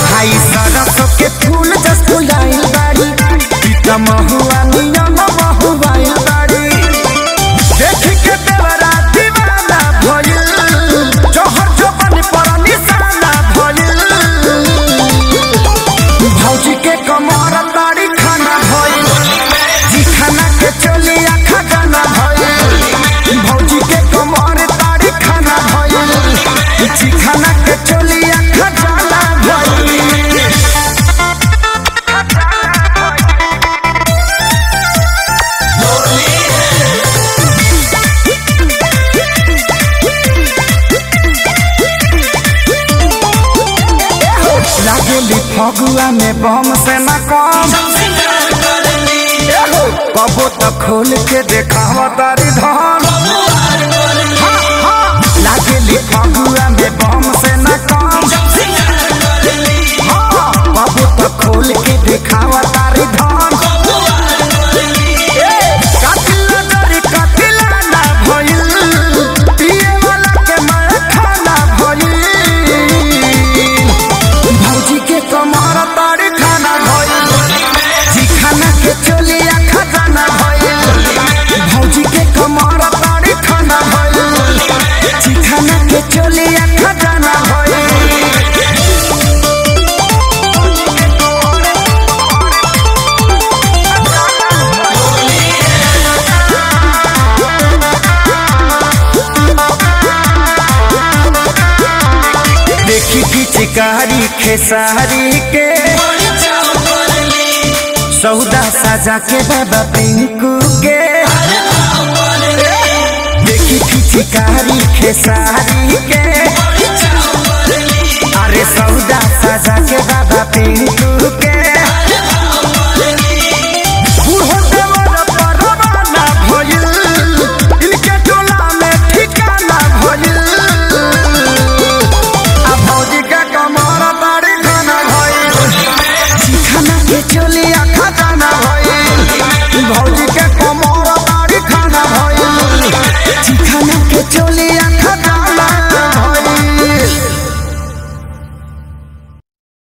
हाई सरसों के फूल जस फुलाइल बाड़ी पीता महुआ नियम महुआइल बाड़ी देख के देवरा दीवाना भइल जोहर जोबन पर निशाना भइल भौजी के कमर ताड़ी खाना भइल जी खाना के चली आखा गाना भइल भौजी के कमर ताड़ी खाना भइल जी खाना के चली आखा गाना भइल लागेली फगुआ में बम से न कम कबो तो खोल के देखावा तारी धन हाँ, हाँ। लागेली फगुआ में बम से न कम हाँ, कबो तो खोल के देखावा तारी धन ए, कातिला डरी कातिला ना भइल, पिए वाला के मार खाना भइल। भौजी के कमर तारी खाना भइल जी खाना के चोलिया खजाना भइल भौजी के कमर तारी खाना भइल जी खाना के चोलिया खजाना भइल देखी पिचकारी खेसारी के सौदा साजा के बाबा पिंकू के देखी पिचकारी खेसारी के